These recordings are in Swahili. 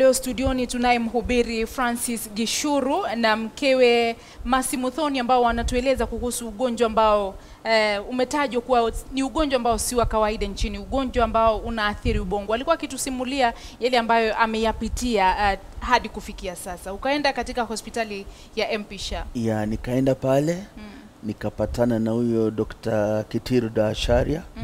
leo studioni tunaye mhubiri Francis Gishuru na mkewe Masi Muthoni ambao wanatueleza kuhusu ugonjwa ambao eh, umetajwa kuwa ni ugonjwa ambao si wa kawaida nchini, ugonjwa ambao unaathiri ubongo. Alikuwa akitusimulia yale ambayo ameyapitia eh, hadi kufikia sasa. Ukaenda katika hospitali ya MP Shah. ya nikaenda pale nikapatana na huyo Dr. Kitiru Dasharia Mm.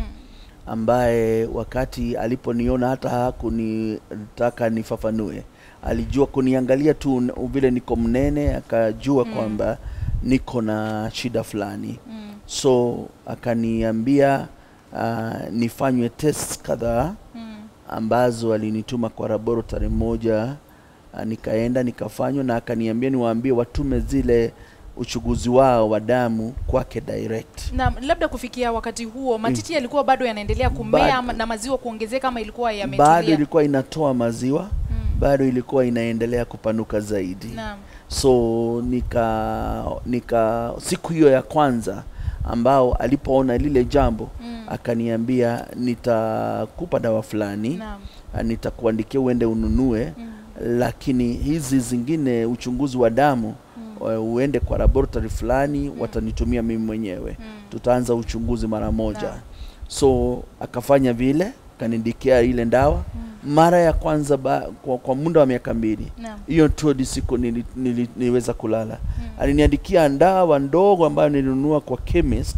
ambaye wakati aliponiona hata hakunitaka nifafanue, alijua kuniangalia tu n- vile niko mnene, akajua kwamba niko na shida fulani Mm. so akaniambia uh, nifanywe test kadhaa Mm. ambazo alinituma kwa laboratory moja uh, nikaenda nikafanywa na akaniambia niwaambie watume zile uchunguzi wao wa damu kwake direct Na labda kufikia wakati huo matiti yalikuwa bado yanaendelea kumea Bado. ama- na maziwa kuongezeka ama ilikuwa bado yametulia? ilikuwa inatoa maziwa Mm. bado ilikuwa inaendelea kupanuka zaidi Naam. so nika nika siku hiyo ya kwanza ambao alipoona lile jambo Mm. akaniambia nitakupa dawa fulani Naam. ah, nitakuandikia uende ununue Mm. lakini hizi zingine uchunguzi wa damu uh, uende kwa laboratory fulani watanitumia mimi mwenyewe Mm. tutaanza uchunguzi mara moja Naam. so akafanya vile kanidikia ile ndawa mara ya kwanza ba, kwa, kwa muda wa miaka mbili Naam. hiyo tu ndi siku nili, nili, niliweza kulala aliniandikia ndawa ndogo ambayo nilinunua kwa chemist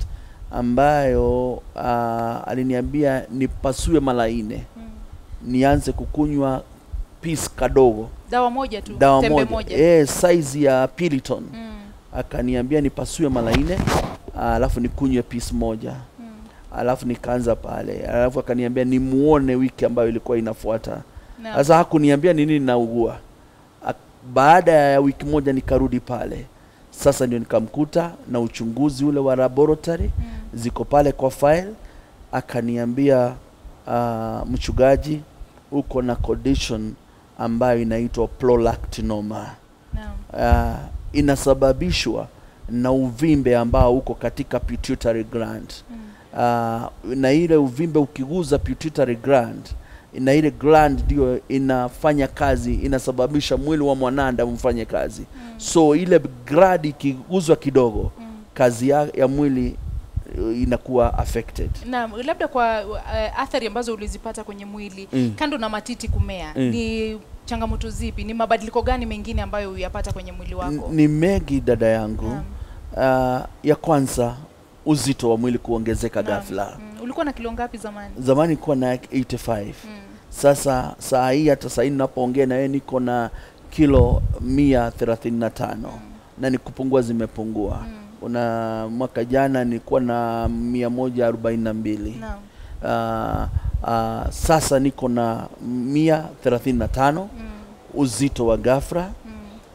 ambayo uh, aliniambia nipasue mara nne Mm. nianze kukunywa piece kadogo Dawa moja tu, dawa tembe moja, moja. Eh, size ya piliton Mm. akaniambia nipasue mara nne alafu nikunywe piece moja Mm. alafu nikaanza pale alafu akaniambia nimuone wiki ambayo ilikuwa inafuata Naam. sasa hakuniambia nini naugua Ak- baada ya wiki moja nikarudi pale sasa ndio nikamkuta na uchunguzi ule wa laboratory Mm. ziko pale kwa file akaniambia uh, mchungaji uko na condition ambayo inaitwa prolactinoma Naam. uh, inasababishwa na uvimbe ambao uko katika pituitary gland Mm. uh, na ile uvimbe ukiguza pituitary gland na ile gland ndio inafanya kazi inasababisha mwili wa mwanadamu ufanye kazi Mm. so ile gland ikiguzwa kidogo Mm. kazi ya, ya mwili uh, inakuwa affected Naam, labda kwa uh, athari ambazo ulizipata kwenye mwili Mm. kando na matiti kumea Mm. ni changamoto zipi? Ni mabadiliko gani mengine ambayo uyapata kwenye mwili wako? N- ni mengi dada yangu Naam. uh, ya kwanza uzito wa mwili kuongezeka Naam. ghafla Mm. Ulikuwa na kilo ngapi zamani? zamani kuwa na 85 Mm. sasa saa hii hata saa hii ninapoongea na wewe niko na kilo mia thelathini na tano na ni kupungua zimepungua Mm. una mwaka jana nilikuwa na mia moja arobaini na mbili Naam. uh, uh, sasa niko na mia thelathini na tano Mm. uzito wa ghafla Mm.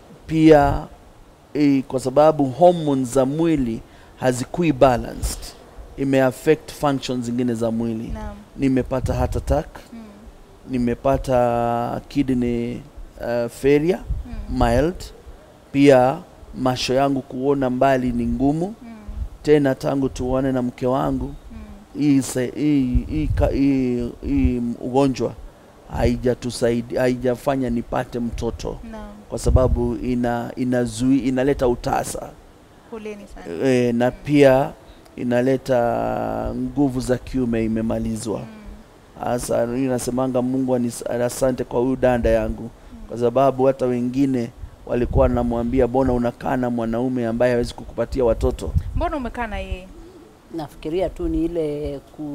pia eh, kwa sababu hormones za mwili hazikui balanced imeaffect functions zingine za mwili Naam. nimepata heart attack Mm. nimepata kidney uh, failure Mm. mild pia macho yangu kuona mbali ni ngumu Mm. tena tangu tuone na mke wangu Mm. hii se- hii hii ka- hii hii ugonjwa haijatusaidia haijafanya nipate mtoto Naam. kwa sababu ina inazui inaleta utasa Poleni sana. e, na pia inaleta nguvu za kiume imemalizwa Mm. hasa mimi nasemanga Mungu anis- asante kwa huyu danda yangu kwa sababu hata wengine walikuwa wanamwambia bona unakaa na mwanaume ambaye hawezi kukupatia watoto Mbona umekaa na yeye? nafikiria tu ni ile ku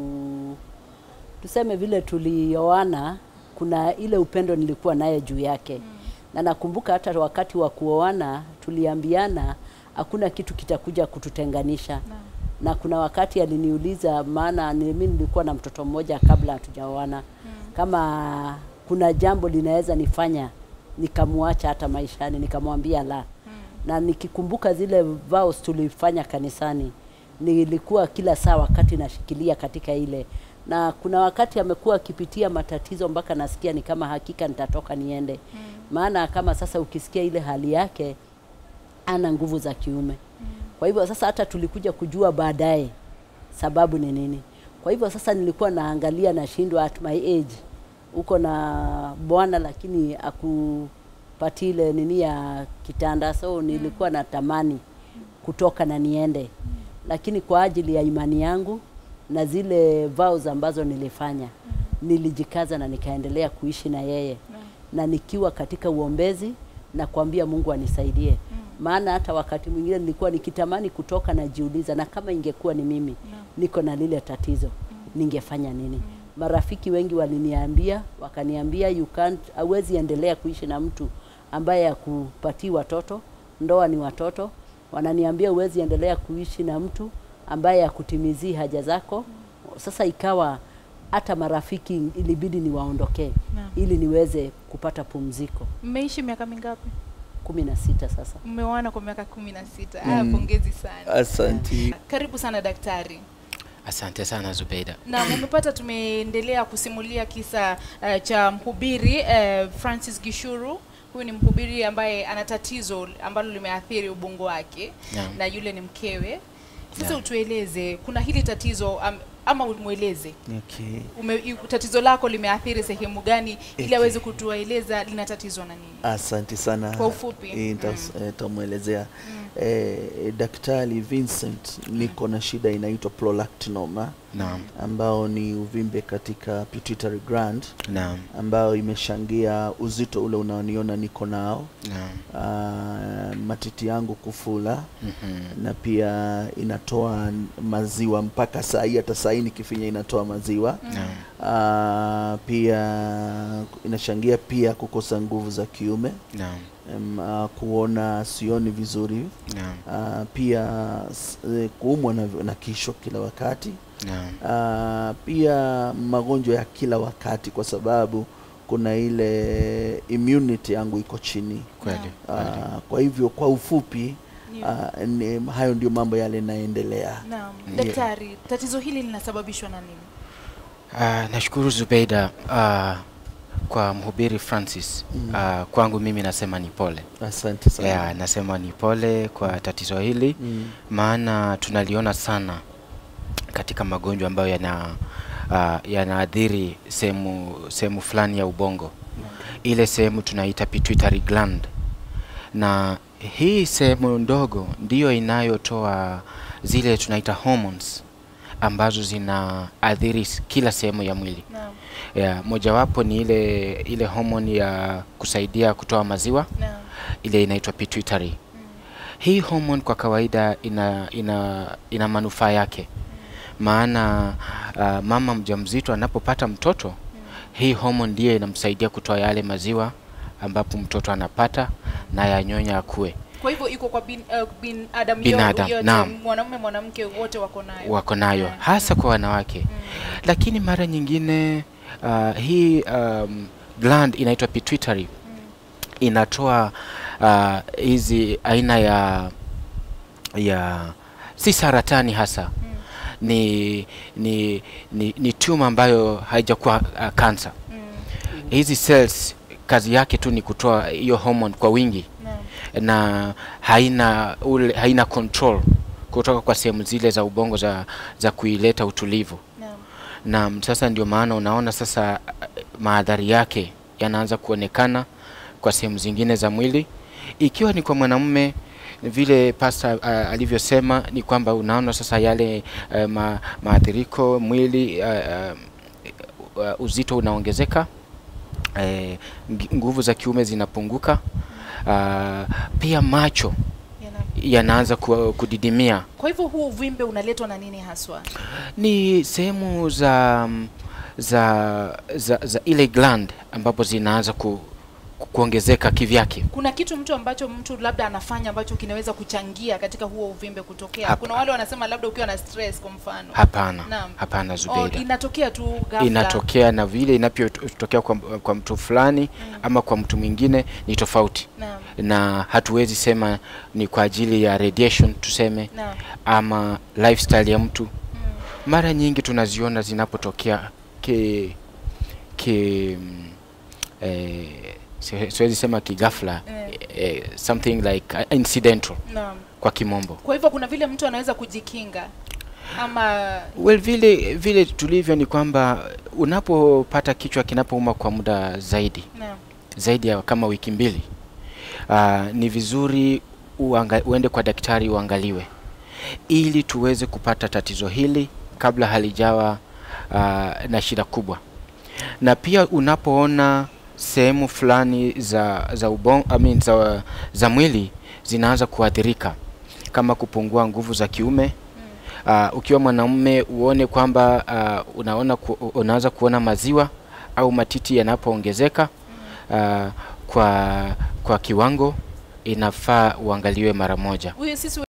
tuseme vile tulioana kuna ile upendo nilikuwa naye juu yake mm. na nakumbuka hata wakati wa kuoana tuliambiana hakuna kitu kitakuja kututenganisha Naam. na kuna wakati aliniuliza maana ni- mimi nilikuwa na mtoto mmoja kabla hatujaoana mm. kama kuna jambo linaweza nifanya nikamwacha hata maishani nikamwambia la mm. na nikikumbuka zile vows tulifanya kanisani nilikuwa kila saa wakati nashikilia katika ile na kuna wakati amekuwa akipitia matatizo mpaka nasikia ni kama hakika nitatoka niende mm. maana kama sasa ukisikia ile hali yake ana nguvu za kiume mm. kwa hivyo sasa hata tulikuja kujua baadaye sababu ni nini kwa hivyo sasa nilikuwa naangalia nashindwa at my age uko na bwana lakini akupati ile nini ya kitanda, so nilikuwa natamani kutoka na niende, lakini kwa ajili ya imani yangu na zile vows ambazo nilifanya nilijikaza na nikaendelea kuishi na yeye na nikiwa katika uombezi na kuambia Mungu anisaidie maana hata wakati mwingine nilikuwa nikitamani kutoka najiuliza, na kama ingekuwa ni mimi niko na lile tatizo ningefanya nini? Marafiki wengi waliniambia, wakaniambia you can't, hauwezi endelea kuishi na mtu ambaye akupatii watoto, ndoa ni watoto. Wananiambia huwezi endelea kuishi na mtu ambaye akutimizii haja zako. Sasa ikawa hata marafiki ilibidi niwaondokee Naam. ili niweze kupata pumziko. Mmeishi miaka mingapi? kumi na sita sasa. Mmeoana kwa miaka kumi na sita. Ah, pongezi sana. Asanti. Karibu sana daktari. Asante sana Zubeida. na umepata tumeendelea kusimulia kisa uh, cha mhubiri uh, Francis Gishuru. Huyu ni mhubiri ambaye ana tatizo ambalo limeathiri ubongo wake Naam. na yule ni mkewe. Sasa Naam. utueleze, kuna hili tatizo um, ama umweleze Okay. ume, i- tatizo lako limeathiri sehemu gani, ili Okay. aweze kutueleza lina tatizo na nini. Asante sana. Kwa ufupi. Eh, nita- eh, Nitamwelezea eh, Daktari Vincent, niko na shida inaitwa prolactinoma Naam. ambao ni uvimbe katika pituitary gland Naam. ambao imeshangia uzito ule unaoniona niko nao, Naam. ah, matiti yangu kufula Mhm. na pia inatoa maziwa mpaka saa hii, hata saa hii nikifinya inatoa maziwa Naam. Ah, pia inachangia pia kukosa nguvu za kiume Naam. em, ah, kuona sioni vizuri Naam. Ah, pia s- eh, kuumwa na, na kichwa kila wakati Naam. Ah, pia magonjwa ya kila wakati kwa sababu kuna ile immunity yangu iko chini Kweli. kweli. Ah, kwa hivyo kwa ufupi Ndio. ah, ni, hayo ndio mambo yale yanaendelea Naam. Ndiyo. Daktari, tatizo hili linasababishwa na nini? Ah, nashukuru Zubeida ah, kwa mhubiri Francis. Mm. Ah, kwangu mimi nasema ni pole. asante sana Yeah, nasema ni pole kwa tatizo hili Mm, maana tunaliona sana katika magonjwa ambayo yana uh, yanaathiri sehemu sehemu fulani ya ubongo ile sehemu tunaita pituitary gland na hii sehemu ndogo ndiyo inayotoa zile tunaita hormones ambazo zinaathiri s- kila sehemu ya mwili Naam. yeah, mojawapo ni ile ile hormone ya kusaidia kutoa maziwa Naam. ile inaitwa pituitary hii hormone kwa kawaida ina ina, ina manufaa yake maana uh, mama mjamzito anapopata mtoto hii hormone ndiyo inamsaidia kutoa yale maziwa ambapo mtoto anapata na yanyonya akue Kwa hivyo iko kwa bin, uh, binadamu Binadamu, yote, naam. mwanamume mwanamke wote wako nayo. wako nayo Yeah. hasa kwa wanawake lakini mara nyingine uh, hii um, gland inaitwa pituitary inatoa uh, hizi aina ya ya si saratani hasa ni ni ni, ni tumor ambayo haijakuwa uh, cancer Mm. hizi cells kazi yake tu ni kutoa hiyo hormone kwa wingi Naam. na haina ule, haina control kutoka kwa sehemu zile za ubongo za, za kuileta utulivu Naam. na sasa ndio maana unaona sasa eh, maadhari yake yanaanza kuonekana kwa sehemu zingine za mwili ikiwa ni kwa mwanamume vile pasta uh, alivyosema ni kwamba unaona sasa yale uh, ma, maathiriko mwili uh, uh, uh, uzito unaongezeka eh, ngi- nguvu za kiume zinapunguka uh, pia macho Yana- yanaanza ku, kudidimia Kwa hivyo huu uvimbe unaletwa na nini haswa? ni sehemu za mm, za, za za ile gland ambapo zinaanza ku, ku, kuongezeka kivyake Kuna kitu mtu ambacho mtu labda anafanya ambacho kinaweza kuchangia katika huo uvimbe kutokea. Hapa. Kuna wale wanasema labda ukiwa na stress kwa mfano. hapana Naam. hapana Oh, Zubeida inatokea tu ghafla. inatokea na vile inavyotokea kwa, kwa mtu fulani ama kwa mtu mwingine ni tofauti Naam. na hatuwezi sema ni kwa ajili ya radiation tuseme Naam. ama lifestyle ya mtu Mm. mara nyingi tunaziona zinapotokea ki, ki mm, eh, si- siwezi sema kigafla Eh. eh, something like uh, incidental Naam. kwa kimombo Kwa hivyo kuna vile mtu anaweza kujikinga. ama Well, vile vile tulivyo ni kwamba unapopata kichwa kinapouma kwa muda zaidi naam. zaidi ya kama wiki mbili, uh, ni vizuri uanga, uende kwa daktari uangaliwe ili tuweze kupata tatizo hili kabla halijawa uh, na shida kubwa. Na pia unapoona sehemu fulani za za ubon, I mean, za, za mwili zinaanza kuathirika kama kupungua nguvu za kiume uh, ukiwa mwanamume uone kwamba uh, unaona ku, unaanza kuona maziwa au matiti yanapoongezeka uh, kwa kwa kiwango inafaa uangaliwe mara moja. Huyu sisi